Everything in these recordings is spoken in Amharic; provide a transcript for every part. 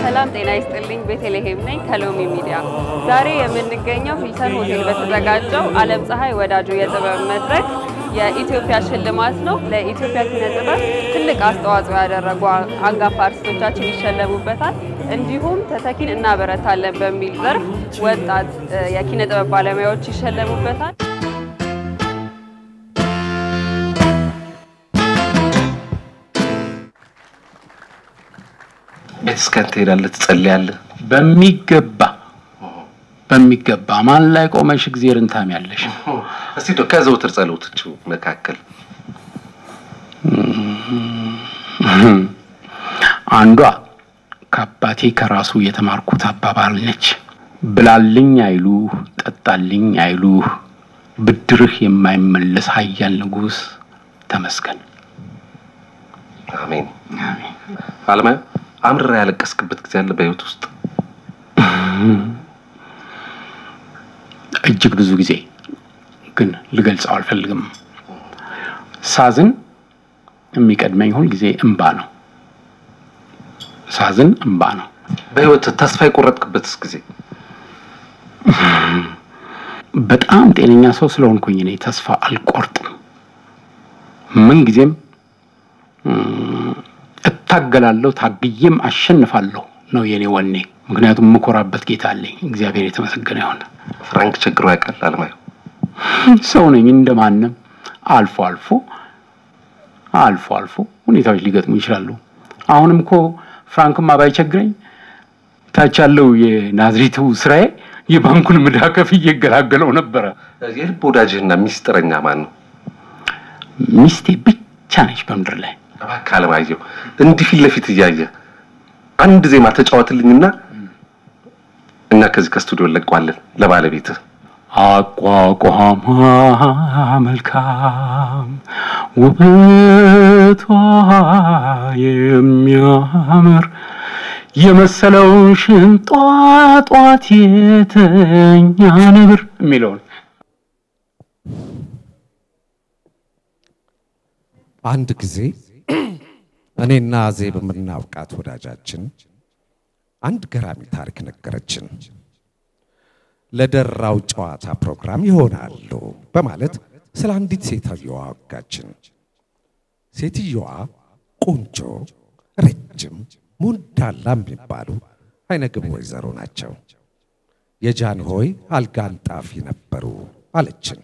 ሰላም ጤና ይስጥልኝ። ቤተልሔም ነኝ ከሎሚ ሚዲያ። ዛሬ የምንገኘው ሂልተን ሆቴል በተዘጋጀው ዓለም ፀሐይ ወዳጁ የጥበብ መድረክ የኢትዮጵያ ሽልማት ነው። ለኢትዮጵያ ኪነ ጥበብ ትልቅ አስተዋጽኦ ያደረጉ አንጋፋ አርቲስቶቻችን ይሸለሙበታል። እንዲሁም ተተኪን እናበረታለን በሚል ዘርፍ ወጣት የኪነ ጥበብ ባለሙያዎች ይሸለሙበታል። ቤተክርስቲያን ትሄዳለህ፣ ትጸልያለህ? በሚገባ በሚገባ ማን ላይ ቆመሽ እግዚአብሔርን ታሚያለሽ? እስቲ እንደው ከዘውትር ጸሎቶች መካከል አንዷ ከአባቴ ከራሱ የተማርኩት አባባል ነች። ብላልኝ አይሉህ፣ ጠጣልኝ አይሉህ፣ ብድርህ የማይመለስ ኃያል ንጉሥ ተመስገን። አሜን። አለማየሁ አምርራ ያለቀስክበት ጊዜ አለ በህይወት ውስጥ? እጅግ ብዙ ጊዜ ግን ልገልጸው አልፈልግም። ሳዝን የሚቀድመኝ ሁል ጊዜ እምባ ነው። ሳዝን እምባ ነው። በህይወት ተስፋ የቆረጥክበትስ ጊዜ? በጣም ጤነኛ ሰው ስለሆንኩኝ እኔ ተስፋ አልቆርጥም። ምን ጊዜም እታገላለሁ፣ ታግዬም አሸንፋለሁ ነው የኔ ወኔ። ምክንያቱም የምኮራበት ጌታ አለኝ። እግዚአብሔር የተመሰገነ ይሁን። ፍራንክ ችግሩ ያውቃል አለማየሁ? ሰው ነኝ እንደማንም። አልፎ አልፎ አልፎ አልፎ ሁኔታዎች ሊገጥሙ ይችላሉ። አሁንም እኮ ፍራንክማ ባይቸግረኝ ታች ያለው የናዝሬቱ ስራዬ የባንኩን ምዳ ከፍዬ እገላገለው ነበረ። የልብ ወዳጅህና ሚስጥረኛ ማን ነው? ሚስቴ ብቻ ነች በምድር ላይ። እባክህ አለማየሁ እንዲህ ፊት ለፊት እያየ አንድ ዜማ ተጫወትልኝና እኛ ከዚህ ከስቱዲዮ እንለቀዋለን ለባለቤትህ። አቋቋሟ መልካም ውበቷ የሚያምር የመሰለው ሽንጧ ጧት የተኛ ነብር የሚለውን አንድ ጊዜ እኔና ዜብ የምናውቃት ወዳጃችን አንድ ገራሚ ታሪክ ነገረችን። ለደራው ጨዋታ ፕሮግራም ይሆናሉ በማለት ስለ አንዲት ሴትየዋ አወጋችን። ሴትየዋ ቆንጆ፣ ረጅም፣ ሙንዳላ የሚባሉ አይነግብ ወይዘሮ ናቸው። የጃንሆይ አልጋ አንጣፊ ነበሩ አለችን።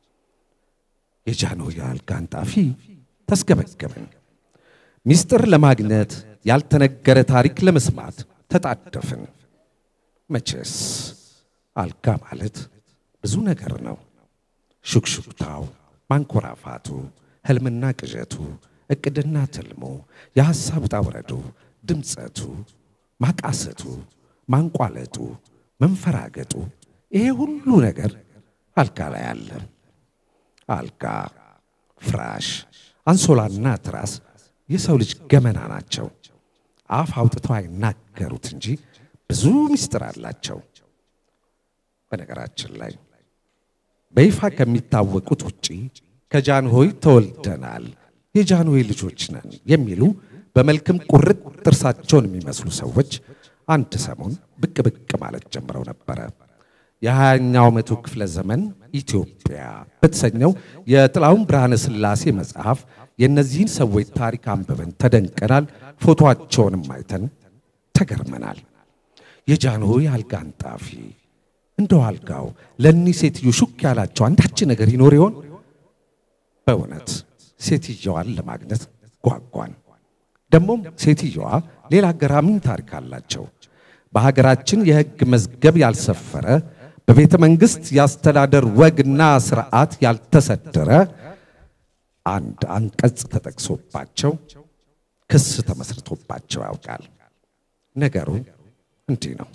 የጃንሆይ አልጋ አንጣፊ ተስገበገብን። ሚስጥር ለማግኘት ያልተነገረ ታሪክ ለመስማት ተጣደፍን። መቼስ አልጋ ማለት ብዙ ነገር ነው። ሹክሹክታው፣ ማንኮራፋቱ፣ ህልምና ቅዠቱ፣ እቅድና ትልሙ፣ የሐሳብ ውጣ ውረዱ፣ ድምፀቱ፣ ማቃሰቱ፣ ማንቋለጡ፣ መንፈራገጡ፣ ይሄ ሁሉ ነገር አልጋ ላይ አለ። አልጋ፣ ፍራሽ፣ አንሶላና ትራስ የሰው ልጅ ገመና ናቸው። አፍ አውጥተው አይናገሩት እንጂ ብዙ ምስጢር አላቸው። በነገራችን ላይ በይፋ ከሚታወቁት ውጪ ከጃንሆይ ተወልደናል፣ የጃንሆይ ልጆች ነን የሚሉ በመልክም ቁርጥ ጥርሳቸውን የሚመስሉ ሰዎች አንድ ሰሞን ብቅ ብቅ ማለት ጀምረው ነበረ። የሀያኛው መቶ ክፍለ ዘመን ኢትዮጵያ በተሰኘው የጥላሁን ብርሃነ ሥላሴ መጽሐፍ የእነዚህን ሰዎች ታሪክ አንብበን ተደንቀናል። ፎቶአቸውንም አይተን ተገርመናል። የጃንሆይ አልጋ አንጣፊ እንደው አልጋው ለእኒህ ሴትዮ ሹክ ያላቸው አንዳች ነገር ይኖር ይሆን? በእውነት ሴትየዋን ለማግኘት ጓጓን። ደግሞም ሴትየዋ ሌላ ገራሚም ታሪክ አላቸው። በሀገራችን የሕግ መዝገብ ያልሰፈረ በቤተ መንግሥት የአስተዳደር ወግና ስርዓት ያልተሰደረ አንድ አንቀጽ ተጠቅሶባቸው ክስ ተመስርቶባቸው ያውቃል። ነገሩ እንዲህ ነው።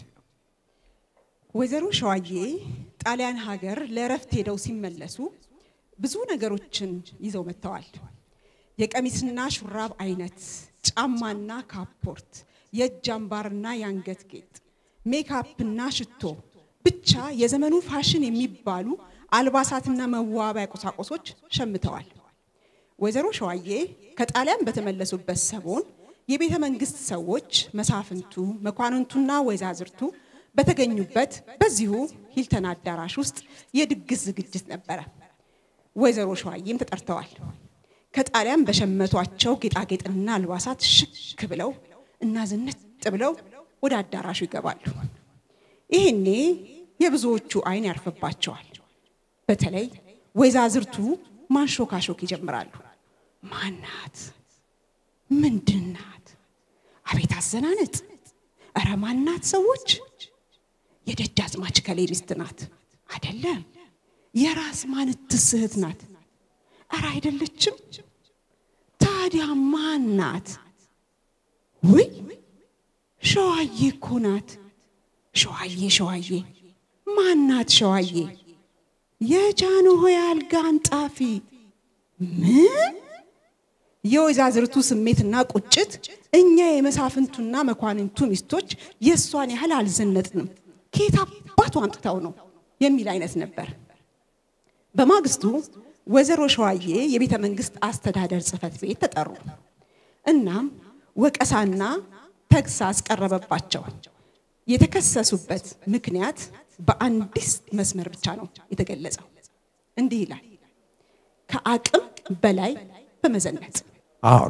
ወይዘሮ ሸዋዬ ጣሊያን ሀገር ለእረፍት ሄደው ሲመለሱ ብዙ ነገሮችን ይዘው መጥተዋል። የቀሚስና ሹራብ አይነት፣ ጫማና ካፖርት፣ የእጅ አምባርና የአንገት ጌጥ፣ ሜካፕና ሽቶ፣ ብቻ የዘመኑ ፋሽን የሚባሉ አልባሳትና መዋቢያ ቁሳቁሶች ሸምተዋል። ወይዘሮ ሸዋዬ ከጣሊያን በተመለሱበት ሰሞን የቤተ መንግስት ሰዎች መሳፍንቱ፣ መኳንንቱና ወይዛዝርቱ በተገኙበት በዚሁ ሂልተን አዳራሽ ውስጥ የድግስ ዝግጅት ነበረ። ወይዘሮ ሸዋዬም ተጠርተዋል። ከጣሊያን በሸመቷቸው ጌጣጌጥና አልባሳት ሽክ ብለው እና ዝንጥ ብለው ወደ አዳራሹ ይገባሉ። ይህኔ የብዙዎቹ አይን ያርፍባቸዋል። በተለይ ወይዛዝርቱ ማንሾካሾክ ይጀምራሉ። ማናት? ምንድናት? አቤት አዘናነጥ! እረ ማናት? ሰዎች የደጃዝማች ከሌ ሚስት ናት አይደለም? የራስ ማንትስ እህት ናት? እረ አይደለችም። ታዲያ ማናት? ውይ ሸዋዬ እኮ ናት። ሸዋዬ ሸዋዬ ማናት? ሸዋዬ የጃንሆይ አልጋ አንጣፊ። ምን? የወይዛዝርቱ ስሜትና ቁጭት እኛ የመሳፍንቱና መኳንንቱ ሚስቶች የእሷን ያህል አልዘነጥንም፣ ከየት አባቱ አምጥተው ነው የሚል አይነት ነበር። በማግስቱ ወይዘሮ ሸዋዬ የቤተ መንግስት አስተዳደር ጽሕፈት ቤት ተጠሩ። እናም ወቀሳና ተግሳጽ ቀረበባቸው። የተከሰሱበት ምክንያት በአንዲት መስመር ብቻ ነው የተገለጸው። እንዲህ ይላል፣ ከአቅም በላይ በመዘነጥ አሁን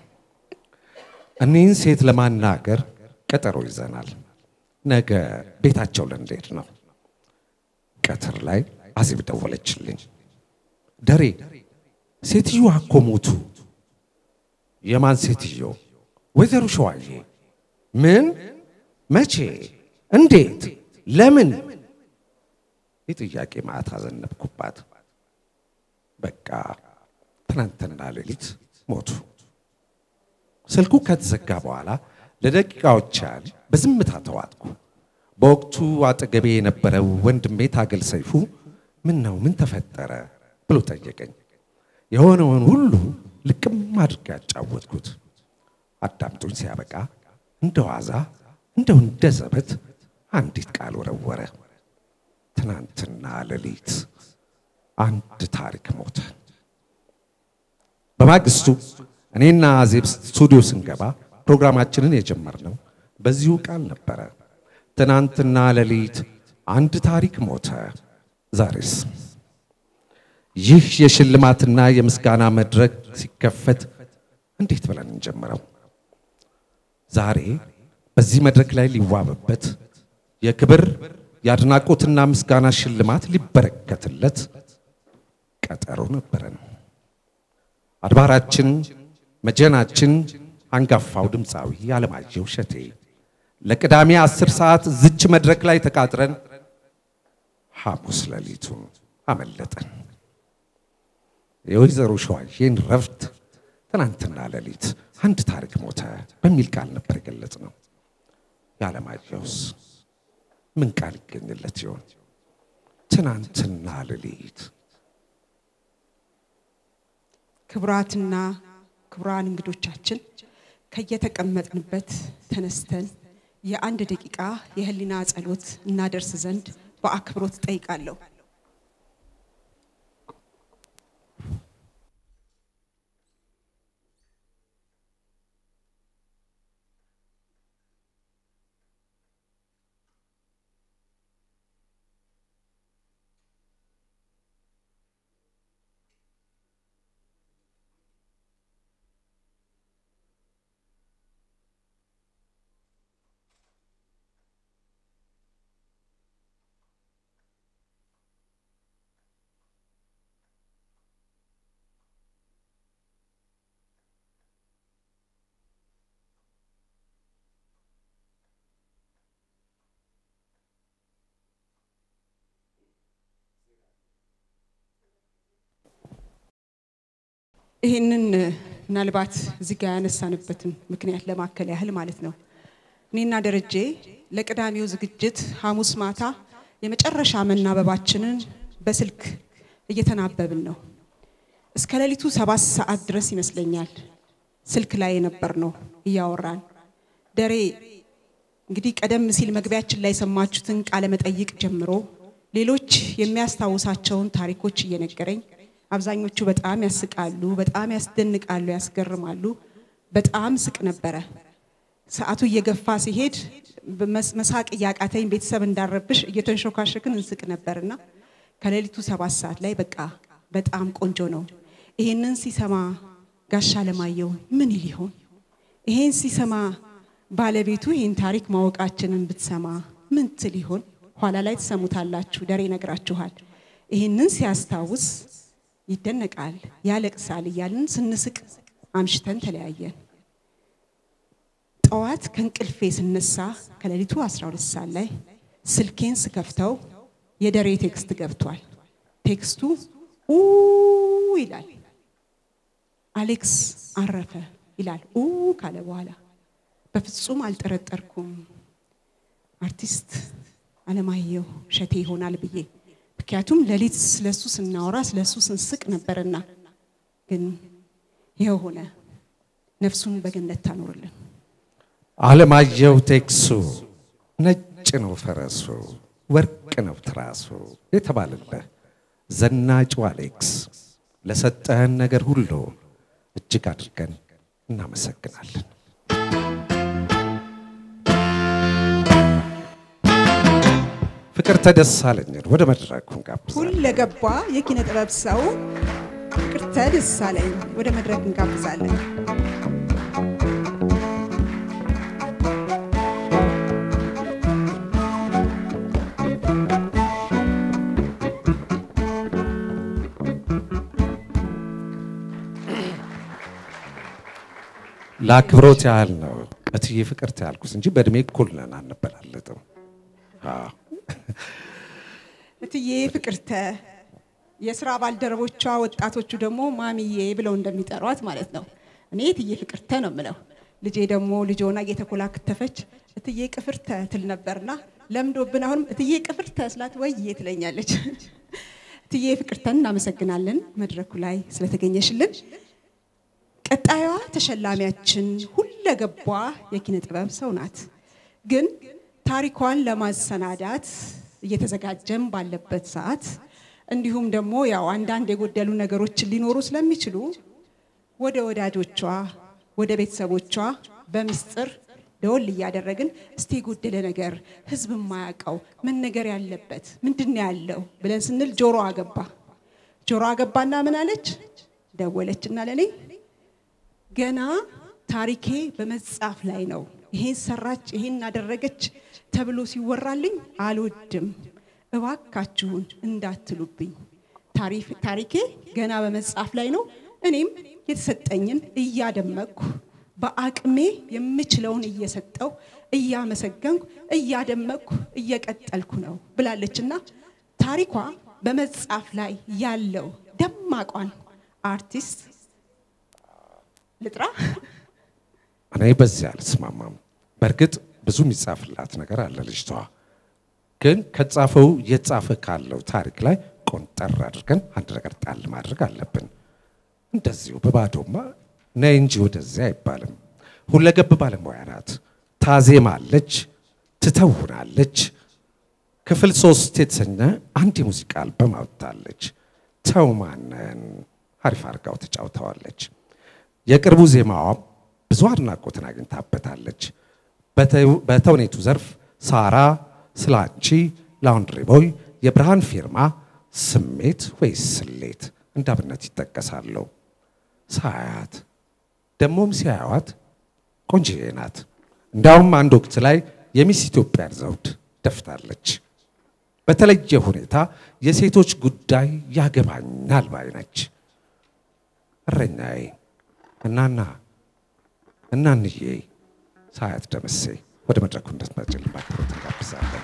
እኒህን ሴት ለማናገር ቀጠሮ ይዘናል። ነገ ቤታቸው ልንሄድ ነው። ቀትር ላይ አዜብ ደወለችልኝ። ደሬ ሴትዮዋ እኮ ሞቱ። የማን ሴትዮ? ወይዘሮ ሸዋዬ። ምን? መቼ? እንዴት? ለምን? የጥያቄ ማዕት አዘነብኩባት። በቃ ትናንትና ሌሊት ሞቱ። ስልኩ ከተዘጋ በኋላ ለደቂቃዎች ያህል በዝምታ ተዋጥኩ። በወቅቱ አጠገቤ የነበረው ወንድሜ ታገል ሰይፉ ምን ነው ምን ተፈጠረ ብሎ ጠየቀኝ። የሆነውን ሁሉ ልቅም አድርጌ ያጫወትኩት። አዳምጡኝ ሲያበቃ እንደ ዋዛ እንደው እንደ ዘበት አንዲት ቃል ወረወረ። ትናንትና ሌሊት አንድ ታሪክ ሞተ። በማግስቱ እኔና አዜብ ስቱዲዮ ስንገባ ፕሮግራማችንን የጀመርነው በዚሁ ቃል ነበረ። ትናንትና ሌሊት አንድ ታሪክ ሞተ። ዛሬስ ይህ የሽልማትና የምስጋና መድረክ ሲከፈት እንዴት ብለን እንጀምረው? ዛሬ በዚህ መድረክ ላይ ሊዋብበት የክብር የአድናቆትና ምስጋና ሽልማት ሊበረከትለት ቀጠሮ ነበረን። አድባራችን መጀናችን አንጋፋው ድምፃዊ አለማየሁ እሸቴ ለቅዳሜ አስር ሰዓት ዝች መድረክ ላይ ተቃጥረን ሐሙስ ሌሊቱን አመለጠን። የወይዘሮ ሸዋዬን ረፍት ትናንትና ሌሊት አንድ ታሪክ ሞተ በሚል ቃል ነበር የገለጽ ነው። የዓለማየሁስ ምን ቃል ይገኝለት ይሆን? ትናንትና ሌሊት ክቡራትና ክቡራን እንግዶቻችን ከየተቀመጥንበት ተነስተን የአንድ ደቂቃ የህሊና ጸሎት እናደርስ ዘንድ በአክብሮት ጠይቃለሁ። ይህንን ምናልባት እዚህ ጋር ያነሳንበትን ምክንያት ለማከል ያህል ማለት ነው። እኔና ደረጀ ለቅዳሜው ዝግጅት ሐሙስ ማታ የመጨረሻ መናበባችንን በስልክ እየተናበብን ነው። እስከ ሌሊቱ ሰባት ሰዓት ድረስ ይመስለኛል ስልክ ላይ የነበር ነው እያወራን። ደሬ እንግዲህ ቀደም ሲል መግቢያችን ላይ የሰማችሁትን ቃለ መጠይቅ ጀምሮ ሌሎች የሚያስታውሳቸውን ታሪኮች እየነገረኝ አብዛኞቹ በጣም ያስቃሉ፣ በጣም ያስደንቃሉ፣ ያስገርማሉ። በጣም ስቅ ነበረ። ሰዓቱ እየገፋ ሲሄድ በመስ- መሳቅ እያቃተኝ ቤተሰብ እንዳረብሽ እየተንሾካሸክን እንስቅ ነበርና ከሌሊቱ ሰባት ሰዓት ላይ በቃ በጣም ቆንጆ ነው። ይሄንን ሲሰማ ጋሻ ለማየው ምን ይል ይሆን? ይሄን ሲሰማ ባለቤቱ ይህን ታሪክ ማወቃችንን ብትሰማ ምን ትል ይሆን? ኋላ ላይ ትሰሙታላችሁ፣ ደሬ ይነግራችኋል። ይህንን ሲያስታውስ ይደነቃል፣ ያለቅሳል እያልን ስንስቅ አምሽተን ተለያየን። ጠዋት ከእንቅልፌ ስነሳ ከሌሊቱ 12 ሰዓት ላይ ስልኬን ስከፍተው የደሬ ቴክስት ገብቷል። ቴክስቱ ኡ ይላል። አሌክስ አረፈ ይላል። ኡ ካለ በኋላ በፍጹም አልጠረጠርኩም አርቲስት አለማየሁ እሸቴ ይሆናል ብዬ ምክንያቱም ሌሊት ስለሱ ስናወራ ስለሱ ስንስቅ ነበርና፣ ግን ይኸው ሆነ። ነፍሱን በገነት ታኖርልን። አለማየሁ ቴክሱ ነጭ ነው ፈረሱ፣ ወርቅ ነው ትራሱ የተባለልህ ዘናጩ አሌክስ ለሰጠህን ነገር ሁሉ እጅግ አድርገን እናመሰግናለን። ፍቅርተ ደሳለኝን ወደ መድረኩ እንጋብዛለን። ሁለገባ የኪነ ጥበብ ሰው ፍቅርተ ደሳለኝ ወደ መድረክ እንጋብዛለን። ለአክብሮት ያህል ነው እትዬ ፍቅርተ ያልኩት እንጂ በእድሜ እኩል ነን፣ አንበላለጥም። አዎ። እትዬ ፍቅርተ የስራ ባልደረቦቿ ወጣቶቹ ደግሞ ማሚዬ ብለው እንደሚጠሯት ማለት ነው። እኔ እትዬ ፍቅርተ ነው የምለው። ልጄ ደግሞ ልጅ ሆና እየተኮላከተፈች እትዬ ቅፍርተ ትል ነበርና ለምዶብን አሁንም እትዬ ቅፍርተ ስላት ወይዬ ትለኛለች። እትዬ ፍቅርተን እናመሰግናለን መድረኩ ላይ ስለተገኘሽልን። ቀጣዩዋ ተሸላሚያችን ሁለገቧ የኪነ ጥበብ ሰው ናት። ግን ታሪኳን ለማሰናዳት እየተዘጋጀም ባለበት ሰዓት እንዲሁም ደግሞ ያው አንዳንድ የጎደሉ ነገሮች ሊኖሩ ስለሚችሉ ወደ ወዳጆቿ ወደ ቤተሰቦቿ በምስጢር ደወል እያደረግን እስቲ የጎደለ ነገር ህዝብ የማያውቀው ምን ነገር ያለበት ምንድን ነው ያለው ብለን ስንል ጆሮ አገባ። ጆሮ አገባና ምን አለች? ደወለችና ለኔ ገና ታሪኬ በመጻፍ ላይ ነው። ይሄን ሰራች፣ ይሄን አደረገች ተብሎ ሲወራልኝ አልወድም። እባካችሁን እንዳትሉብኝ። ታሪፍ- ታሪኬ ገና በመጻፍ ላይ ነው። እኔም የተሰጠኝን እያደመቅኩ በአቅሜ የምችለውን እየሰጠው እያመሰገንኩ እያደመቅኩ እየቀጠልኩ ነው ብላለችና ታሪኳ በመጻፍ ላይ ያለው ደማቋን አርቲስት ልጥራ እኔ በዚህ አልስማማም። በእርግጥ ብዙ የሚጻፍላት ነገር አለ ልጅቷ። ግን ከጻፈው የጻፈ ካለው ታሪክ ላይ ቆንጠር አድርገን አንድ ነገር ጣል ማድረግ አለብን። እንደዚሁ በባዶማ ነይ እንጂ ወደዚያ አይባልም። ሁለገብ ባለሙያ ናት። ታዜማለች፣ ትተውናለች። ክፍል ሶስት የተሰኘ አንድ የሙዚቃ አልበም አውጥታለች። ተው ማነን አሪፍ አድርጋው ተጫውተዋለች። የቅርቡ ዜማዋም ብዙ አድናቆትን አግኝታበታለች። በተው- በተውኔቱ ዘርፍ ሳራ፣ ስላንቺ፣ ላውንድሪ ቦይ፣ የብርሃን ፊርማ፣ ስሜት ወይስ ስሌት እንደ አብነት ይጠቀሳሉ። ሳያት ደግሞም ሲያዩዋት ቆንጅዬ ናት። እንዲያውም አንድ ወቅት ላይ የሚስ ኢትዮጵያን ዘውድ ደፍታለች። በተለየ ሁኔታ የሴቶች ጉዳይ ያገባኛል ባይ ነች። እረኛዬ እናና እናንዬ ሳያት ደምሴ ወደ መድረኩ እንድትመጭልን በአክብሮት እንጋብዛለን።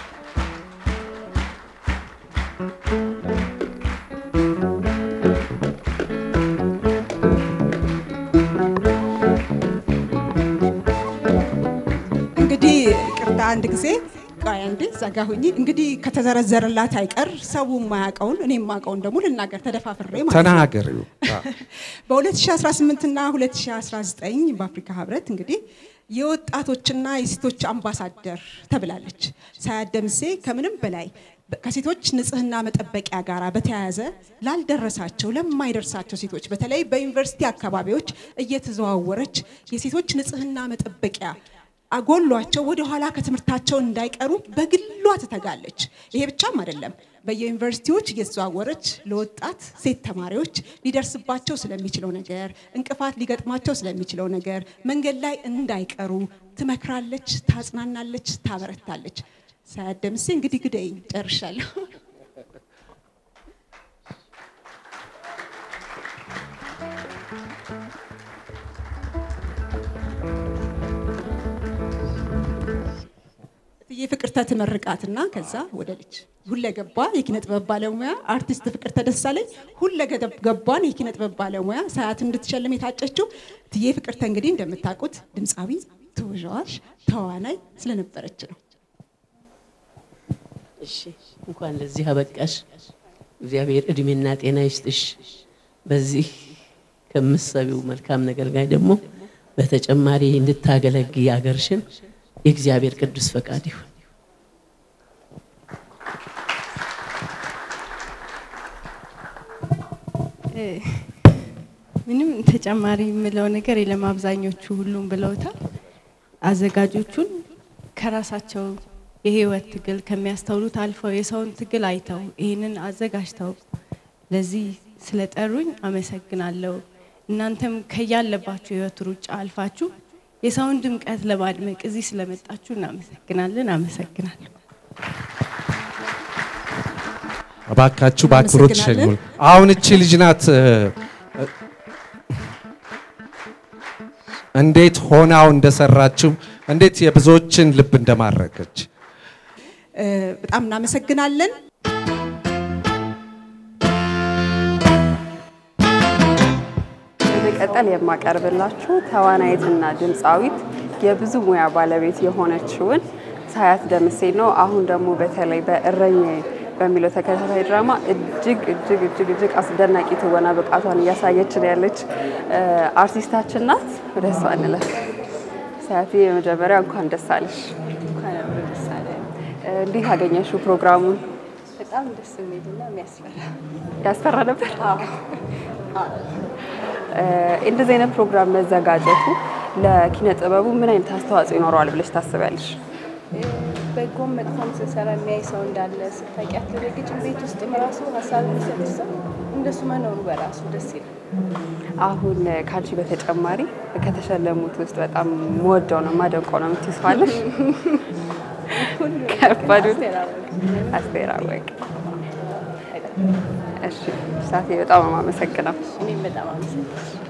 እንግዲህ ቅርታ አንድ ጊዜ ቆይ አንዴ ዘጋ ሁኚ። እንግዲህ ከተዘረዘረላት አይቀር ሰው የማያውቀውን እኔ የማውቀውን ደግሞ ልናገር ተደፋፍሬ ማለት ነው። ተናገሪው። በ2018 እና 2019 በአፍሪካ ህብረት እንግዲህ የወጣቶችና የሴቶች አምባሳደር ተብላለች። ሳያት ደምሴ ከምንም በላይ ከሴቶች ንጽህና መጠበቂያ ጋር በተያያዘ ላልደረሳቸው ለማይደርሳቸው ሴቶች በተለይ በዩኒቨርሲቲ አካባቢዎች እየተዘዋወረች የሴቶች ንጽህና መጠበቂያ አጎሏቸው ወደ ኋላ ከትምህርታቸው እንዳይቀሩ በግሏ ትተጋለች። ይሄ ብቻም አይደለም። በየዩኒቨርሲቲዎች እየተዘዋወረች ለወጣት ሴት ተማሪዎች ሊደርስባቸው ስለሚችለው ነገር፣ እንቅፋት ሊገጥማቸው ስለሚችለው ነገር መንገድ ላይ እንዳይቀሩ ትመክራለች፣ ታጽናናለች፣ ታበረታለች። ሳያት ደምሴ እንግዲህ ግደይኝ ጨርሻለሁ። እትዬ ፍቅርተ ትመርቃትና ከዛ ወደ ልጅ ሁለገባ የኪነ ጥበብ ባለሙያ አርቲስት ፍቅርተ ደሳለኝ ሁለገባን የኪነ ጥበብ ባለሙያ ሰዓት እንድትሸልም የታጨችው እትዬ ፍቅርተ እንግዲህ እንደምታውቁት ድምፃዊ፣ ተወዛዋዥ፣ ተዋናይ ስለነበረች ነው። እሺ እንኳን ለዚህ አበቃሽ። እግዚአብሔር እድሜና ጤና ይስጥሽ። በዚህ ከምትሰቢው መልካም ነገር ጋር ደግሞ በተጨማሪ እንድታገለግይ አገርሽን የእግዚአብሔር ቅዱስ ፈቃድ ይሁን። ምንም ተጨማሪ የምለው ነገር የለም። አብዛኞቹ ሁሉም ብለውታል። አዘጋጆቹን ከራሳቸው የህይወት ትግል ከሚያስተውሉት አልፈው የሰውን ትግል አይተው ይህንን አዘጋጅተው ለዚህ ስለጠሩኝ አመሰግናለሁ። እናንተም ከያለባችሁ የህይወት ሩጫ አልፋችሁ የሰውን ድምቀት ለማድመቅ እዚህ ስለመጣችሁ እናመሰግናለን። አመሰግናለሁ። እባካችሁ በአክብሮት እናመሰግናለን። ሸኙን። አሁን እቺ ልጅ ናት እ፣ እንዴት ሆናው እንደሰራችው እንዴት የብዙዎችን ልብ እንደማረከች እ፣ በጣም እናመሰግናለን። በመቀጠል የማቀርብላችሁ ተዋናይትና ድምፃዊት የብዙ ሙያ ባለቤት የሆነችውን ሳያት ደምሴ ነው። አሁን ደግሞ በተለይ በእረኛዬ በሚለው ተከታታይ ድራማ እጅግ እጅግ እጅግ እጅግ አስደናቂ ትወና ብቃቷን እያሳየችን ያለች እ፣ አርቲስታችን ናት። ወደ እሷ እንለፍ። ሳያት የመጀመሪያ እንኳን ደስ አለሽ። እንኳን አብሮ ደስ አለን። እ፣ እንዴት አገኘሽው ፕሮግራሙን? በጣም ደስ የሚልና የሚያስፈራ ያስፈራ ነበር። እ፣ እንደዚህ አይነት ፕሮግራም መዘጋጀቱ ለኪነ ጥበቡ ምን አይነት አስተዋጽኦ ይኖረዋል ብለሽ ታስቢያለሽ? በጎም መጥፎም ስንሰራ የሚያይ ሰው እንዳለ ስታውቂ አትደነግጭም? ቤት ውስጥም ራሱ ሀሳብ የሚሰጥሽ ሰው እንደሱ መኖሩ በራሱ ደስ ይላል። አሁን ከአንቺ በተጨማሪ ከተሸለሙት ውስጥ በጣም መወደው ነው ማደንቀው ነው የምትይው ሰው አለሽ? ከባዱ አስቴር አወቀ። አስቴር አወቀ። እሺ፣ ሳቴ በጣም ነው የማመሰግነው። እኔም በጣም አመሰግናለሁ።